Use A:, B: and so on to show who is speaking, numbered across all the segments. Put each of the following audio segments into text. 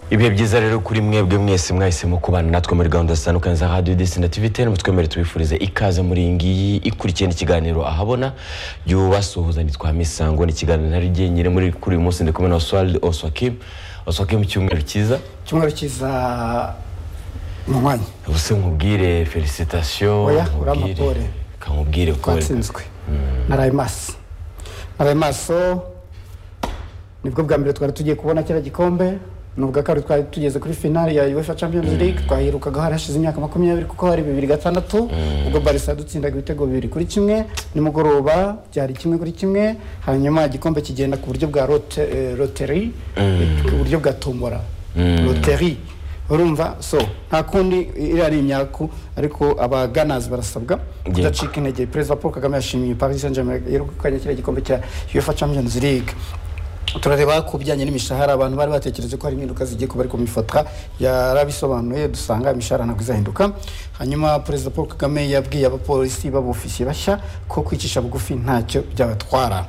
A: ibihe byiza rero kuri mwebwe mwese mwahisemo kubana natwe muri gahunda zitandukanye za radiyo desi na tivi teni mutwemere tubifurize ikaze muri iyi ngiyi ikurikirana ikiganiro ahabona y'ubasuhuza nitwa misango ni ikiganiro ntari jyenyine muri kuri uyu munsi ndi kumwe na oswald oswakim oswakim cyumweru cyiza
B: icyumweru cyiza mu mwanya
A: ubuse nkubwire felicitation
B: Oya,
A: nkubwire-
B: urampapore.
A: kankubwire ko
B: twatsinzwe naraye maso naraye maso nibwo bwa mbere twari tugiye kubona kiriya gikombe ni ubwa kabiri twari tugeze kuri finale ya uefa champions league twayirukaga hari hashize imyaka makumyabiri kuko hari bibiri gatandatu ubwo barisa dutsindaga ibitego bibiri kuri kimwe nimugoroba byari kimwe kuri kimwe hanyuma igikombe kigenda ku buryo bwa rote eh, roteri ku buryo bwa tombora roteri urumva so nta kundi iriya ari imyaku ariko abaganazi barasabwa
A: Yego.
B: kudacika intege perezida paul kagame yashimiye paris saint germain yegukanye kiriya gikombe cya uefa champions league turareba ku bijyanye n'imishahara abantu bari batekereje ko hari impinduka zigiye kuba ariko mu ifotra yarabisobanuye dusanga imishahara ntabwo izahinduka hanyuma perezida paul kagame yabwiye abapolisi b'abofisiye bashya ko kwicisha bugufi ntacyo byabatwara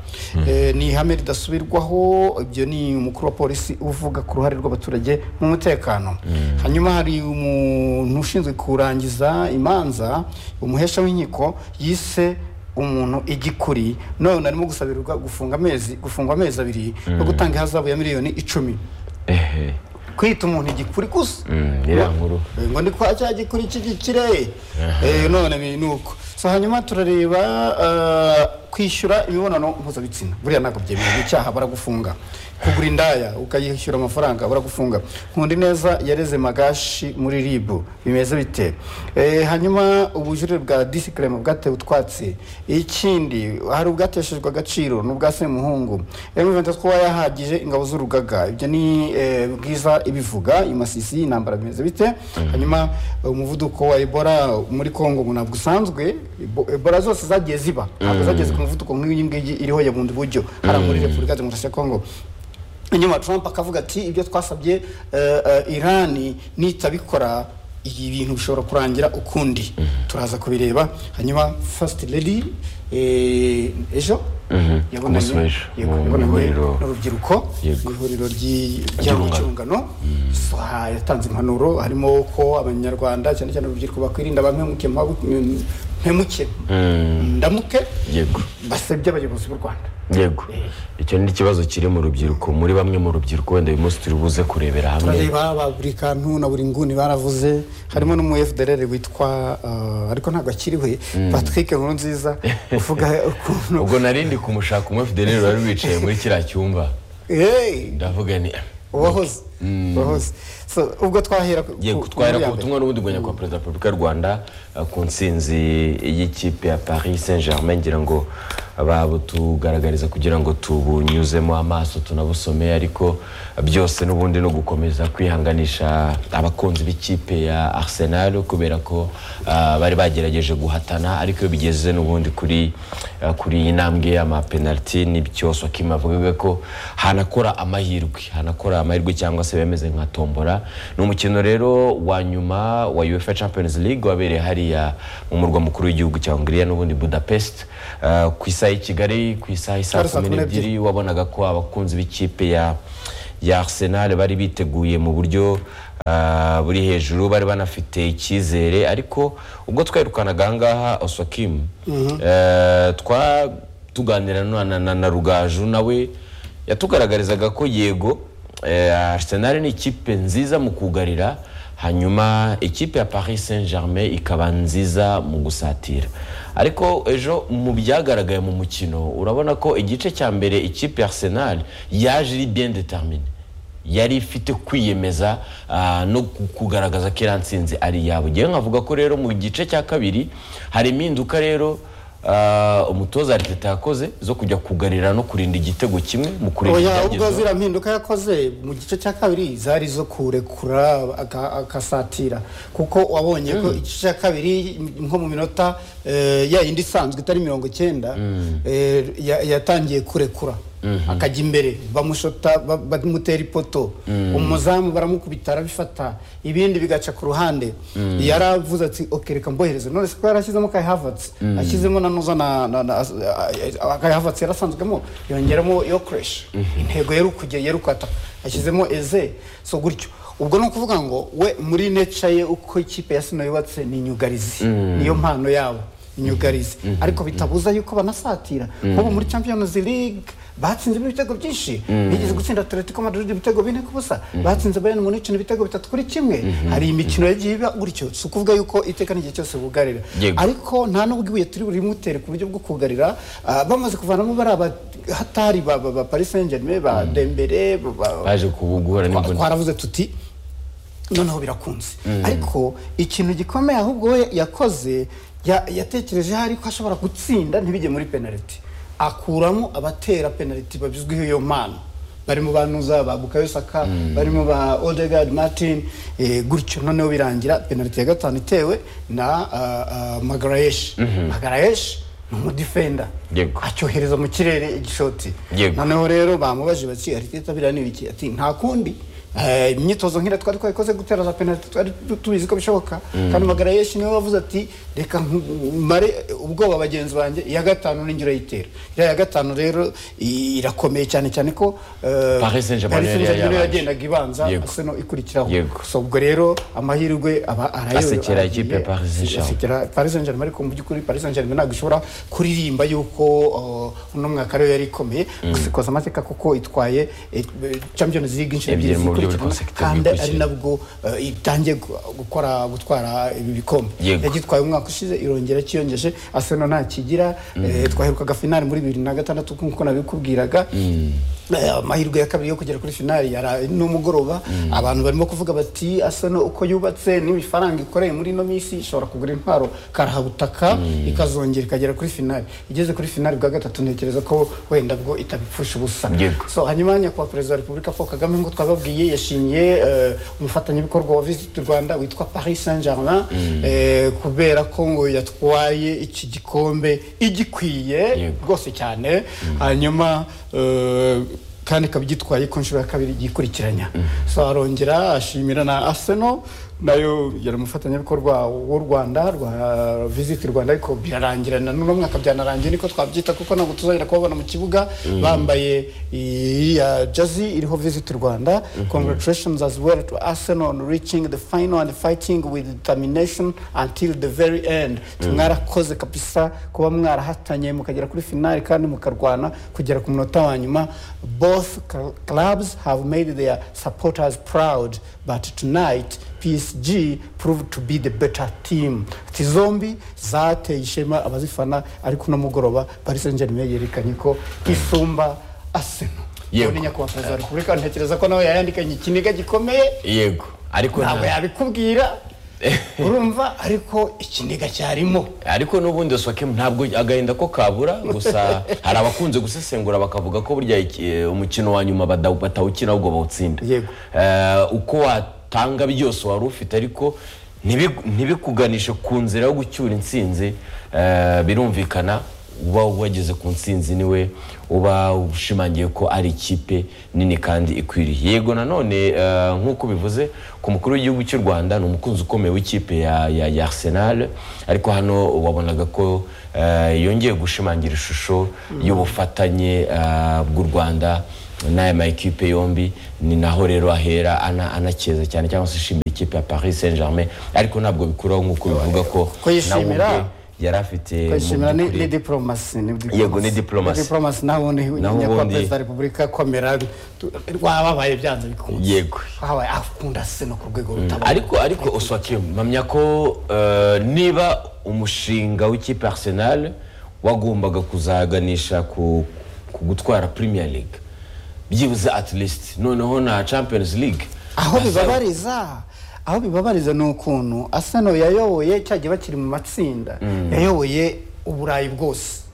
B: Eh, ni ihame ridasubirwaho ibyo ni umukuru wa polisi uvuga ku ruhare rw'abaturage mu mutekano hanyuma hari umuntu ushinzwe kurangiza imanza umuhesha w'inkiko yise umuntu igikuri none arimo gusabirirwa gufunga amezi gufungwa amezi abiri no gutanga ihazabu ya miliyoni icumi
A: ehe
B: kwita umuntu igikuri gusa
A: Mm, iriya nkuru
B: Eh, ngo ndi kwa cya gikuri cy'igikire Eh, none ni ni uko so hanyuma turareba eh, kwishyura imibonano mpuzabitsina buriya ntabwo byemewe ni icyaha baragufunga kugura indaya ukayishyura amafaranga baragufunga nkundi neza yareze magashi muri ribu bimeze bite Eh, hanyuma ubujurire bwa disicleme bwatewe utwatsi ikindi hari ubwateshejwe agaciro n'ubwa semuhungu emuventus kuba yahagije ingabo z'urugaga ibyo ni eh, bwiza ibivuga imasisi intambara bimeze bite hanyuma eh, umuvuduko wa ebola muri congo ngo ntabwo usanzwe Ebo- ebola zose zagiye ziba ntabwo zageze ku muvuduko nk'uyu ngigi iriho ya bundi buryo hariya muri repubulika demokarasi ya kongo inyuma trump akavuga ati ibyo twasabye eh, eh, irani nitabikora ibi bintu bishobora kurangira ukundi turaza kubireba hanyuma first lady eh, ejo
A: Mhm.
B: yabonanye
A: Umunsi w'ejo,
B: yego,
A: mu
B: yabonanye
A: ihuriro.
B: n'urubyiruko
A: Yego.
B: mu ihuriro ry'i-
A: Ry'urungano.
B: ry'urungano So, ha- yatanze impanuro harimo ko abanyarwanda cyane cyane urubyiruko bakwirinda bampemuke mpemuke ndamuke
A: yego
B: basebye abayobozi b'u rwanda
A: yego icyo ni ikibazo kiri mu rubyiruko muri bamwe mu rubyiruko wenda uyu munsi turi buze kurebera hamwe
B: turareba ba buri kantu na buri nguni baravuze harimo n'umu FDLR witwa eh, ariko ntabwo akiriwe Patrick Nkuru nziza uvuga ukuntu
A: ubwo narindi kumushaka umwe fidelero wari wicaye muri kiriya cyumba
B: hey
A: ndavuga ni
B: uwahoze uwahoze so ubwo twahera ku-
A: yego
B: ku-
A: twahera
B: muri ya
A: ku
B: mbere.
A: butumwa n'ubundi bwo nyakubahwa perezida wa repubulika y'u rwanda eh, ku nsinzi y'ikipe ya paris saint germain ngira ngo babutugaragariza kugira ngo tubunyuzemo amaso tunabusome ariko byose n'ubundi ni ugukomeza kwihanganisha abakunzi b'ikipe ya arsenal kubera ko ah, bari bagerageje guhatana ariko iyo bigeze n'ubundi kuri ah, kuri iyi ntambwe y'amapenaliti n'ibyo Swakim avugaga ko hanakora amahirwe hanakora amahirwe cyangwa se bemeze nka tombora ni umukino rero wa nyuma wa UEFA Champions League wabereye hariya mu murwa mukuru w'igihugu cya Hungariya n'ubundi Budapest Ah, ku isaha y'i Kigali ku isaha isaa
B: Hari saa
A: kumi
B: kumi n'ebyiri.
A: n'ebyiri wabonaga ko abakunzi b'ikipe ya ya Arsenal bari biteguye mu buryo ah, buri hejuru bari banafite icyizere ariko ubwo twirukanaga ahangaha Osokim eh, twa tuganira na, na, na, na Rugaju nawe yatugaragarizaga ko yego eh, Arsenal ni ikipe nziza mu kugarira hanyuma ikipe ya Paris Saint Germain ikaba nziza mu gusatira ariko ejo mu byagaragaye mu mukino urabona ko igice cya mbere ikipe ya Arsenal yaje iri bien determinée yari ifite kwiyemeza ah, no ku- kugaragaza ko iriya nsinzi ari iyabo ngewe nkavuga ko rero mu gice cya kabiri hari impinduka rero ah, umutoza Arteta yakoze zo kujya kugarira no kurinda igitego kimwe mu kurinda
B: Oya, ubwo
A: ibyagezweho
B: ziriya mpinduka yakoze mu gice cya kabiri zari zo kurekura aka- akasatira kuko wabonye ko igice cya kabiri nko mu minota eh, ya yindi isanzwe itari mirongo icyenda eh, ya- yatangiye kurekura akajya imbere bamushota ba- bamutera ipoto umuzamu baramukubita arabifata ibindi bigaca ku ruhande yaravuze ati "Ok, reka mbohereze none se ko yarashyizemo kai havatsi ashyizemo na noza na na- na- a- a- kai havatsi yarasanzwemo yongeramo yo kureshi intego yari ukujya yari ukwata ashyizemo eze so gutyo ubwo ni ukuvuga ngo we muri neca ye uko ikipe ya sino yubatse ni inyugarizi niyo mpano yabo inyugarizi ariko bitabuza yuko banasatira nk'ubu muri champions league batsinzemo ibitego byinshi bigeze gutsinda atletico madrid ibitego bine ku busa batsinze bayern munich ibitego bitatu kuri kimwe hari imikino yagiye iba gutyo si ukuvuga yuko iteka n'igihe cyose bugarira
A: Yego.
B: ariko nta n'ubwo ibuye turi buri mutere ku buryo bwo kugarira ah, bamaze kuvanamo bariya bahatari ba ba- ba paris saint germain ba dembere ba- ba-
A: baje kubugura
B: Twa-
A: n'imboni
B: twaravuze tuti noneho birakunze ariko ikintu gikomeye ahubwo we yakoze ya- yatekerejeho ariko ashobora gutsinda ntibijye muri penaliti akuramo abatera penaliti babizwiho iyo mpano barimo ba nuza ba bukayo saka barimo ba odegard martin eh, gutyo noneho birangira penaliti ya gatanu itewe na uh, uh, magarayeshi magarayeshi ni umudifenda
A: Yego.
B: acyohereza mu kirere igishoti
A: Yego.
B: noneho rero bamubajije bati ariteta biriya ni ibiki ati nta kundi Eh, imyitozo nk'iriya twari twayikoze gutera za penaliti twari tu- tubizi ko bishoboka kandi magara yeshi niwe wavuze ati reka nku- mare ubwoba bagenzi banjye iya gatanu ninjira yitera iriya ya gatanu rero i- irakomeye cyane cyane ko eh,
A: Paris Saint-Germain
B: Paris Saint-Germain
A: yari yabanje.
B: yagendaga ibanza
A: Yego.
B: Arsenal ikurikiraho
A: Yego.
B: so ubwo rero amahirwe aba arayo
A: Asekera ikipe ya Paris Saint-Germain.
B: kera Paris Saint-Germain ariko mu by'ukuri Paris Saint-Germain ntabwo ishobora kuririmba yuko uh, uno mwaka rero yari ikomeye gusikoza amateka kuko itwaye eh, Champions League inshuro
A: Ebyiri
B: ebyiri
A: mu buryo
B: zikurikirana
A: buri
B: kandi ari
A: consecutive
B: nabwo uh, itangiye gu- gukora gutwara ibi bikombe
A: Yego.
B: yagitwaye umwaka ushize irongera cyiyongeje Arsenal nta kigira eh, twaherukaga finale muri bibiri na gatandatu nk'uko nabikubwiraga Eh, amahirwe ya kabiri yo kugera kuri finali yara n'umugoroba abantu barimo kuvuga bati Arsenal uko yubatse n'imifaranga ikoreye muri ino minsi ishobora kugura intwaro karahabutaka ikazongera ikagera kuri finali igeze kuri finali bwa gatatu ntekereza ko wenda bwo itabipfusha ubusa
A: Yego.
B: so hanyuma nyakubahwa perezida wa repubulika paul kagame nk'uko twababwiye yashimiye eh, umufatanyabikorwa wa visit rwanda witwa paris saint germain eh, kubera ko ngo yatwaye iki gikombe igikwiye
A: Yego.
B: rwose cyane hanyuma eh, kandi ikaba igitwaye ku nshuro ya kabiri igikurikiranya so arongera ashimira na arsenal nayo yari umufatanyabikorwa w'u rwanda rwa visit rwanda ariko birarangirana n'uno mwaka byanarangiye niko twabyita kuko ntabwo tuzongera kubabona mu kibuga bambaye iya jazi iriho visit rwanda congratulations as well to arsenal on reaching the final and fighting with determination until the very end mwarakoze kabisa kuba mwarahatanye mukagera kuri finali kandi mukarwana kugera ku munota wa nyuma both cl- clubs have made their supporters proud but tonight PSG proved to be the better team ati zombi zateye ishema abazifana ariko uno mugoroba Paris Saint-Germain yerekanye ko isumba Arsenal
A: Yego.
B: Ubwo ni nyakubahwa perezida wa repubulika ntekereza ko nawe yayandikanye ikiniga gikomeye
A: yego ariko
B: ntabwo
A: nta-
B: yabikubwira urumva ariko ikiniga cyarimo
A: ariko n'ubundi Oswakim ntabwo agahinda ko kabura gusa hari abakunze gusesengura bakavuga ko burya iki- umukino wa nyuma bada- batawukina ahubwo bawutsinda
B: Yego.
A: Eh, uko watanga byose wari ufite ariko ntibi- ntibikuganishe ku nzira yo gucyura intsinzi eh, birumvikana uba wageze ku ntsinzi niwe uba ushimangiye ko ari ikipe nini kandi ikwiriye yego nanone eh, nk'uko bivuze ku mukuru w'igihugu cy'u rwanda ni umukunzi ukomeye w'ikipe ya, ya, ya arsenal ariko hano wabonaga ko eh, yongeye gushimangira ishusho y'ubufatanye eh, bw'u rwanda n'aya ma ekipe yombi ni naho rero ahera ana- anakeza cyane cyangwa se ashimira ikipe ya paris saint germain ariko ntabwo bikuraho nk'uko bivuga ko
B: Ko yishimira.
A: nawe ubwe yari afite mu
B: kwishimira ni
A: by'ukuri-
B: ni diporomasi
A: Yego, ni diplomasi.
B: diporomasi naho ubundi
A: Naho
B: nyakubahwa
A: ubundi-
B: perezida wa repubulika komera tu- rwababaye byanze bikunze
A: yego
B: wabaye akunda seno ku rwego rutabona
A: ariko ariko oswakim mpamya ko eh, niba umushinga w'ikipe ya arsenal wagombaga kuzaganisha ku, ku gutwara premier league byibuze at least noneho na champions league
B: aho
A: Asa-
B: bibabariza aho bibabariza ni ukuntu asano yayoboye cyagiye bakiri mu matsinda yayoboye uburayi bwose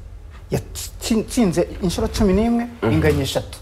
B: yatsinze inshuro cumi n'imwe inganya eshatu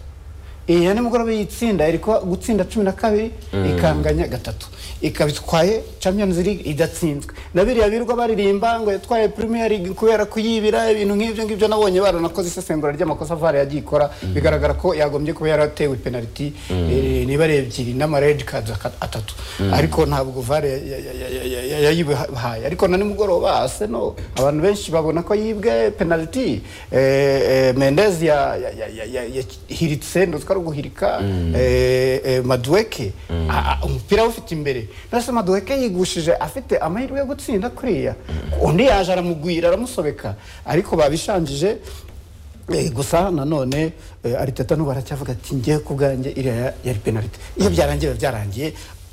B: iya nimugoroba yitsinda iriko gutsinda cumi na kabiri ikanganya gatatu ikaba itwaye champions league idatsinzwe na biriya birirwa baririmba ngo yatwaye premier league kubera kuyibira ibintu nk'ibyo ngibyo nabonye baranakoze isesengura ry'amakosa vare yagiye ikora bigaragara ko yagombye kuba yaratewe penaliti eh, niba ari ebyiri n'ama red cards aka- atatu ariko ntabwo vare ya- ya- ya- ya- ya- ya- yayibahaye ariko na nimugoroba arsenal abantu benshi babona ko yibwe penaliti eh, eh, mendez ya- ya- ya- ya- ya- yahiritse ndotwa ari uguhirika eh, eh, maduweke A- a- umupira awufite imbere mbese maduweke yigushije afite amahirwe yo gutsinda kuriya undi yaje aramugwira aramusobeka ariko babishanjije Eh, gusa nanone eh, ariteta n'ubu aracyavuga ati ngewe ku bwanjye iriya ya- yari penaliti iyo byarangiye biba byarangiye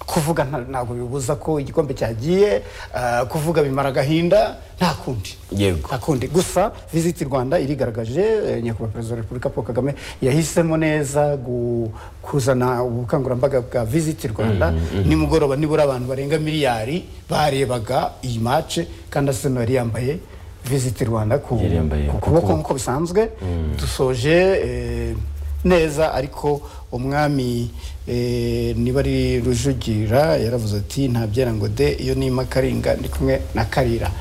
B: kuvuga nta- ntabwo bibuza ko igikombe cyagiye ah, kuvuga bimara agahinda nta kundi
A: Yego.
B: nta kundi gusa visiti rwanda irigaragaje eh, nyakubahwa perezida wa repubulika paul kagame yahisemo neza gu- kuzana ubukangurambaga bwa visiti rwanda nimugoroba nibura abantu barenga miliyari barebaga iyi mace kandi arsenal yari yambaye visiti rwanda ku
A: Yari yambaye
B: ku
A: ku
B: kuboko
A: kuboko.
B: nk'uko bisanzwe dusoje eh, neza ariko umwami eh, niba ari rujugira yaravuze ati ntabyera ngo de iyo nima karinga ndi kumwe na karira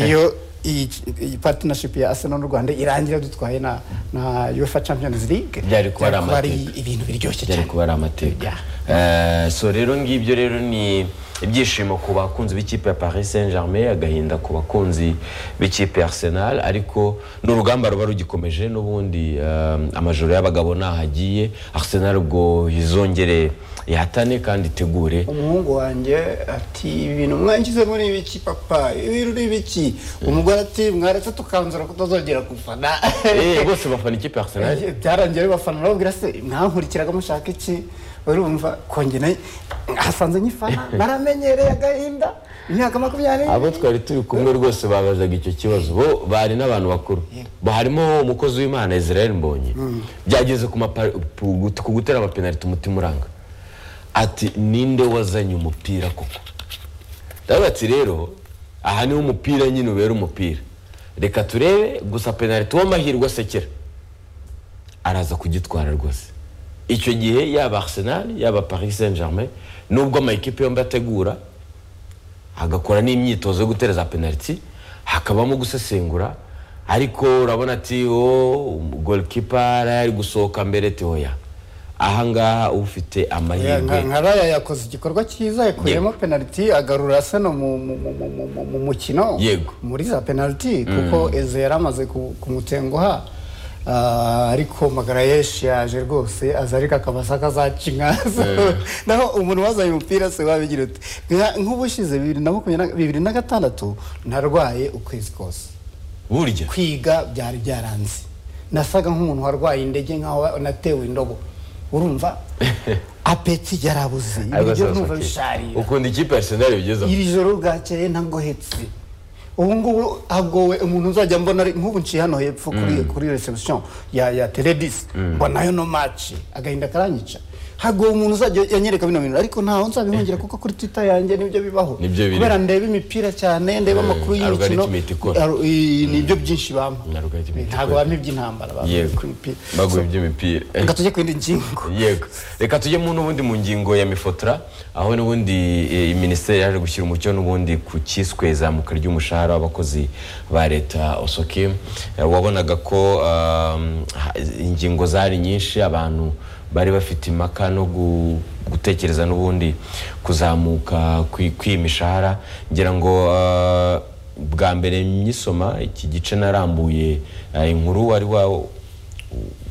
B: iyo iyi iyi partnership ya Arsenal n'u Rwanda irangira dutwaye na na UEFA Champions League
A: Byari kuba ari
B: ibintu biryoshye
A: byari
B: cyane
A: kuba ari amateka
B: Yeah.
A: Eh, so rero ngibyo rero ni ibyishimo ku bakunzi b'ikipe ya paris saint germain agahinda ku bakunzi b'ikipe ya arsenal ariko n'urugamba ruba rugikomeje n'ubundi eh, amajoro y'abagabo ntaho agiye arsenal ubwo izongere ihatane kandi itegure
B: umuhungu wanjye ati ibintu mwangize muri ibiki papa ibintu ni ibiki umugore ati mwaretse tukanzura kutazongera gufana
A: Eh, bose bafana ikipe ya arsenal
B: Eh, byarangiye bibafana nababwira se mwankurikiraga mushaka iki urumva kongera hasanze nyifana naramenyereye agahinda imyaka makumyabiri
A: abo twari turi kumwe rwose babazaga icyo kibazo bo bari n'abantu bakuru bo harimo umukozi w'imana israel mbonye byageze ku mapa- pu- ku gutera amapenaliti umutima uranga ati ninde wazanye umupira koko ndavuga ati rero aha niho umupira nyine ubera umupira reka turebe gusa penaliti w'amahirwe asekera araza kugitwara rwose icyo gihe yaba arsenal yaba paris saint germain nubwo amakipe yombi ategura agakora n'imyitozo yo gutereza penaliti hakabamo gusesengura ariko urabona ati o golikipa ari gusohoka mbere tehoya ahangaha ufite
B: Ya, nka-
A: amahirwe
B: nka raya yakoze igikorwa cyiza yakuyemo penaliti agarura Arsenal mu mu- mu- mu- mu- mu- mu mukino
A: Yego.
B: muri za penaliti kuko eze yari amaze ku- kumutenguha Ah, ariko magarayeshi yaje rwose aza ariko akabasa akazaca inka naho umuntu wazanye umupira se wabigira uti Nka- nk'ubushize bibiri na makumyabiri na- bibiri na gatandatu narwaye ukwezi kose
A: burya
B: kwiga byari byaranze nasaga nk'umuntu warwaye indege nkaho natewe indobo urumva apeti yarabuze ibiryo
A: Agasoza
B: numva
A: ki?
B: bisharira
A: ukunda ikipe ya arsenal bigezeho
B: iri joro bwakeye ntagohetse ubu ngubu hagowe umuntu uzajya mbona ari- nk'ubu nciye hano hepfo kuri kuri reception ya ya teledis mbonayo no match agahinda karanyica hagowe umuntu uzajya yanyereka bino bintu ariko ntaho nzabihungira kuko kuri twitter yanjye nibyo bibaho
A: Nibyo biri.
B: kubera ndeba imipira cyane ndeba amakuru y'imikino
A: algorithm ihita ikora.
B: Ar- i- nibyo byinshi bampa
A: Algorithm ihita
B: ntabwo
A: ikora.
B: bampa iby'intambara bampa
A: yego
B: iby'imipira.
A: baguha iby'imipira
B: reka tujye ku yindi ngingo
A: yego reka tujyemo n'ubundi mu ngingo ya mifotora aho n'ubundi eh, minisiteri yaje gushyira umucyo n'ubundi ku cyiswe izamuka ry'umushahara w'abakozi ba leta osoke Eh, wabonaga ko um, ha- ingingo zari nyinshi abantu bari bafite impaka no gu- gutekereza n'ubundi kuzamuka kwi- kw'iyi mishahara ngira ngo ah, bwa mbere nyisoma iki gice narambuye ah, inkuru wari wa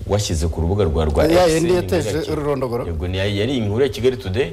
A: washyize ku rubuga rwa rwa
B: Ya
A: X,
B: yindi
A: ni
B: yateje
A: inkuru ya Ki-
B: ururondogoro.
A: yego ni yari inkuru ya Kigali Today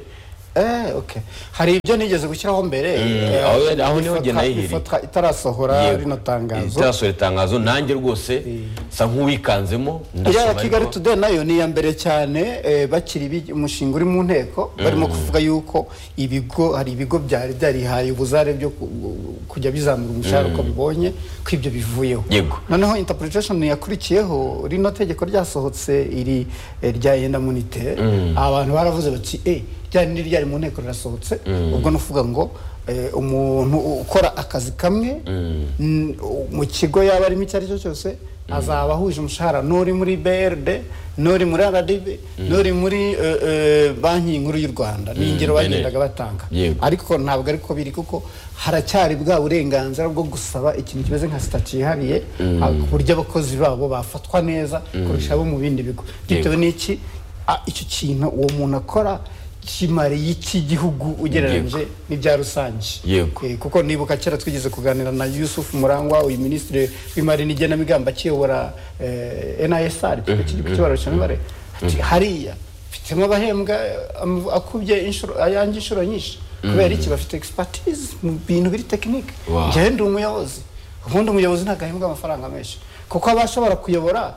B: Eh, okay. hari ibyo nigeze gushyiraho mbere eh,
A: aho- aho niho
B: ifotra-
A: njye nayihiriye.
B: ifotra itarasohora
A: Yego.
B: rino tangazo
A: itarasohora itangazo nanjye rwose sa nk'uwikanzemo
B: iriya
A: ndasoma
B: ya kigali
A: ariko-
B: today nayo ni iya mbere cyane eh, bakiri bi- umushinga uri mu nteko barimo kuvuga yuko ibigo hari ibigo byari byarihaye ubuzare byo ku- kujya bizamura umushahara uko bibonye ko ibyo bivuyeho
A: Yego.
B: noneho interpretation yakurikiyeho rino tegeko ryasohotse iri eh, rya endamunite abantu baravuze bati eh ryari ni ryari mu nteko rirasohotse ubwo nuvuga ngo eh, umuntu ukora akazi kamwe mm, mu kigo yaba arimo icyo ari cyo cyose azaba ahuje umushahara n'uri muri brd n'uri muri rdb n'uri muri eh, eh, banki nkuru y'u rwanda ni ingero
A: bene.
B: bagendaga batanga
A: Yego.
B: ariko ntabwo ariko biri kuko haracyari bwa burenganzira bwo gusaba ikintu kimeze nka sitati yihariye ah, ku buryo abakozi babo bafatwa neza kurusha abo mu bindi bigo bitewe n'iki ah, icyo kintu uwo muntu akora kimariye iki gihugu ugereranyije n'ibya rusange
A: Yego.
B: Eh, kuko nibuka kera twigeze kuganira na yusuf murangwa uyu minisitiri w'imari n'igenamigambi akiyobora eh, nisr kibaro cy'imibare ati hariya mfitemo abahembwa eh, am- akubye inshuro- ayanjye inshuro nyinshi kubera iki bafite expertise mu bintu biri tekinike
A: Wow.
B: njyewe ndi umuyobozi ubundi umuyobozi ntabwo ahembwa amafaranga menshi kuko abashobora kuyobora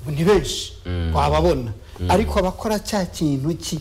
B: ni benshi wababona ariko abakora cya kintu ki-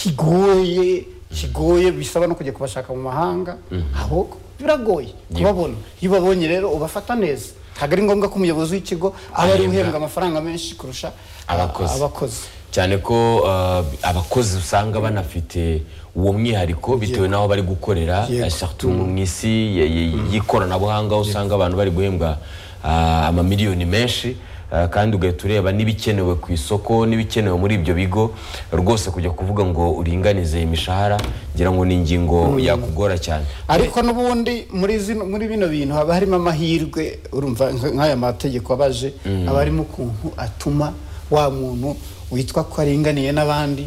B: kigoye kigoye bisaba no kujya kubashaka mu mahanga abo biragoye kubabona iyo ubabonye rero ubafata neza ntabwo ari ngombwa ko umuyobozi w'ikigo aba ari
A: Ahembwa.
B: uhembwa amafaranga menshi kurusha
A: Abakozi.
B: abakozi
A: cyane ko uh, abakozi usanga banafite uwo mwihariko bitewe n'aho bari gukorera
B: Yego.
A: eh, surtout mu isi ya- ya- y'ikoranabuhanga aho usanga abantu bari guhembwa ah, amamiliyoni menshi ah, kandi ugahita ureba n'ibikenewe ku isoko n'ibikenewe muri ibyo bigo rwose kujya kuvuga ngo uringanize imishahara ngira ngo ni ingingo yakugora cyane
B: ariko n'ubundi muri zino muri bino bintu haba harimo amahirwe urumva nk- nk'aya mategeko abaje aba harimo ukuntu atuma wa muntu witwa ko aringaniye n'abandi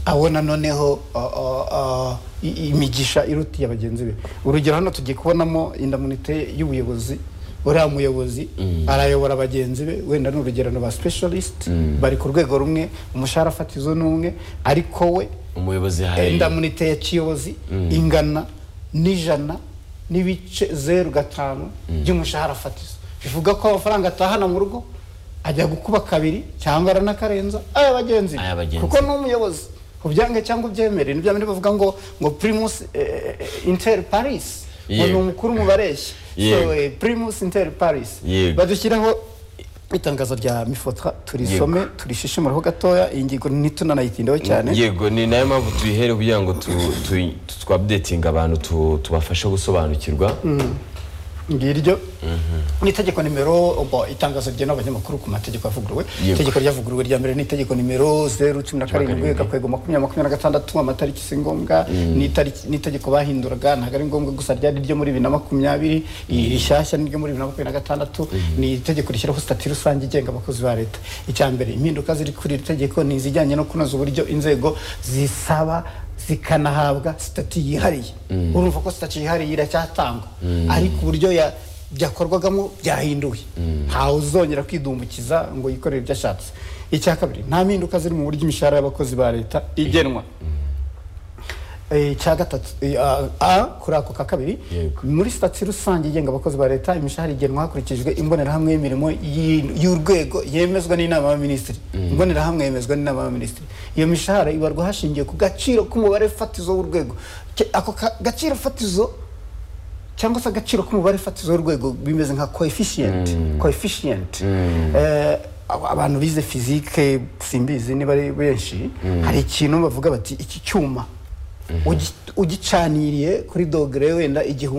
B: abona noneho uh, uh, uh, i- imigisha irutiye bagenzi be urugero hano tugiye kubonamo indamunite y'ubuyobozi uriya muyobozi arayobora bagenzi be wenda ni urugerano ba specialist bari ku rwego rumwe umushahara fatizo ni umwe ariko we
A: umuyobozi hari
B: indamunite ya kiyobozi ingana n'ijana n'ibice zeru gatanu by'umushahara fatizo bivuga ko amafaranga atahana mu rugo ajya gukuba kabiri cyangwa aranakarenza aya bagenzi be.
A: ay'abagenzi
B: kuko ni umuyobozi ubyange cyangwa ubyemere nibyo bamwe bavuga ngo ngo primus eh, eh, inter paris ngo ni
A: Yego.
B: umukuru mu bareshyi so
A: Yego.
B: eh, primus inter paris
A: Yego.
B: badushyiraho itangazo rya mifotra turisome turishishimuraho gatoya iyi ngingo ntitunanayitindeho cyane
A: yego ni nayo mpamvu tuyihere kugira ngo tu- tu- tu- twabdetinga abantu tu- tubafashe gusobanukirwa
B: ngiryo ni itegeko nimero bo itangazo ryemewe abanyamakuru ku mategeko yavuguruwe
A: Yego.
B: itegeko ryavuguruwe rya mbere ni itegeko nimero zeru cumi na karindwi
A: karindwi.
B: gakwego makumyabiri makumyabiri na gatandatu amatariki si ngombwa ni itariki- ni itegeko bahinduraga ntabwo ari ngombwa gusa ryari iryo muri bibiri na makumyabiri iri rishyashya ni iryo muri bibiri na makumyabiri na gatandatu ni itegeko rishyiraho sitati rusange igenga abakozi ba leta icya mbere impinduka ziri kuri iri tegeko ni izijyanye no kunoza uburyo inzego zisaba zikanahabwa sitati yihariye urumva ko sitati yihariye iracyatangwa ariko uburyo ya- byakorwagamo byahinduwe ntawe uzongera kwidumbukiza ngo yikorere ibyo ashatse icya kabiri nta mpinduka ziri mu buryo imishahara y'abakozi ba leta igenwa Eh, icya gatatu eh, a- a kuri ako ka kabiri
A: Yego.
B: muri sitati rusange igenga abakozi ba leta imishahara igenwa hakurikijwe imbonerahamwe y'imirimo y'i- y'urwego yemezwa n'inama y'abaminisitiri imbonerahamwe yemezwa n'inama y'abaminisitiri iyo mishahara ibarwa hashingiwe ku gaciro k'umubare fatizo w'urwego Ke- ako ka- gaciro fatizo cyangwa se agaciro k'umubare fatizo w'urwego bimeze nka coefficient coefficient Eh, aba- abantu bize fizike simbizi niba ari benshi hari ikintu bavuga bati iki cyuma ugi- ugicaniriye kuri dogere wenda igihumbi